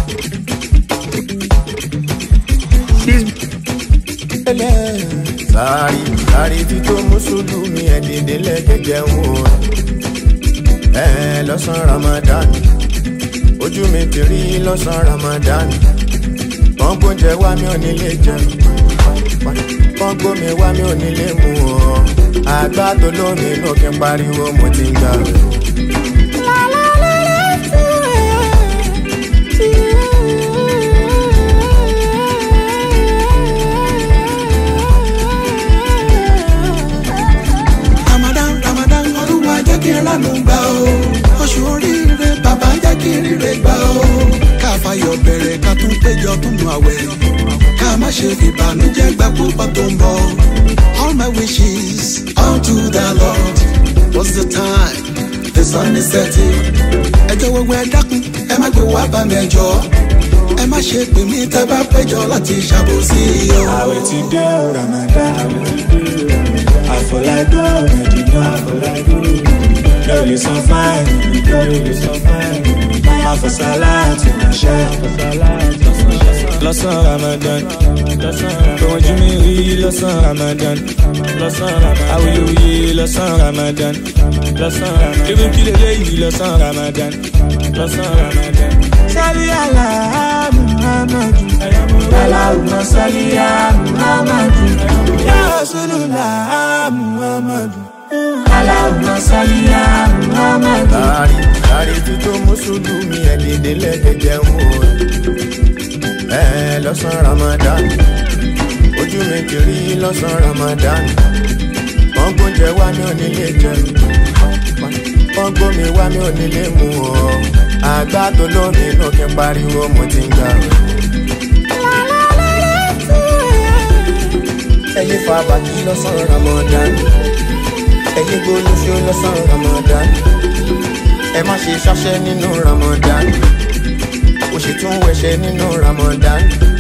sáré sáré tí tó mùsùlùmí ẹ̀ dìde lẹ́gẹ̀gẹ̀ wò ẹ̀ lọ́sàn ramadan ojú mi ti rí lọ́sàn ramadan wọ́n gbóúnjẹ wá mi ò nílé jẹun wọ́n gbómi wá mi ò nílé mu ọ́ àgbà tó lómi inú kí n pariwo mo ti ń gbà rẹ̀. ramadan ramadan olúwa jẹ́ kí n lánàá gbà ó oṣù oríire bàbá jẹ́ kí n ríre gbà ó ká fayọ̀ bẹ̀rẹ̀ ká tún péjọ tún nu àwẹ̀ ká má ṣe fìbànújẹ́ gbà púpọ̀ tó ń bọ̀ all my wishes unto the lord what's the time the sun is setting ẹ jọ̀wọ́ gbogbo ẹ dákun ẹ má gbé wá bá mi ẹ jọ̀ọ́ ẹ má ṣe pè mí tẹ́ bá péjọ láti ṣàbòsí o. àwẹ̀ ti dé o ramadan àfọlágbọ́ mẹ́dínà mi ò lè san fáìlì mi ò lè san fáìlì máa fọ sáláàtì ránṣẹ́ lọ́sàn ramadan tòun jí mi rí lọ́sàn ramadan awuyewuye lọ́sàn ramadan ebi kí lélẹ́yìí lọ́sàn ramadan sálí àlá muhammadu aláwùmọ̀ sálí muhammadu yá rasulullah muhammadu aláwùmọ̀ sálí muhammadu. sáré sáré tí tó mùsùlùmí ẹ̀ dìde lẹ́gẹ̀gẹ̀ wò ẹ̀ lọ́sàn ramadan ojú mi ti rí lọ́sàn ramadan wọ́n gbóúnjẹ wá mi ò nílé jẹun wọ́n gbómi wá mi ò nílé mu ọ́ àgbà tó lómi inú kí n pariwo mo ti ń gbà rẹ̀. ẹyin fa bàtí lọ́sàn ramadan ẹyin gbólóṣó lọ́sàn ramadan ẹ má ṣe ṣáṣẹ́ nínú ramadan ó sì tún wẹ̀ṣẹ̀ nínú ramadan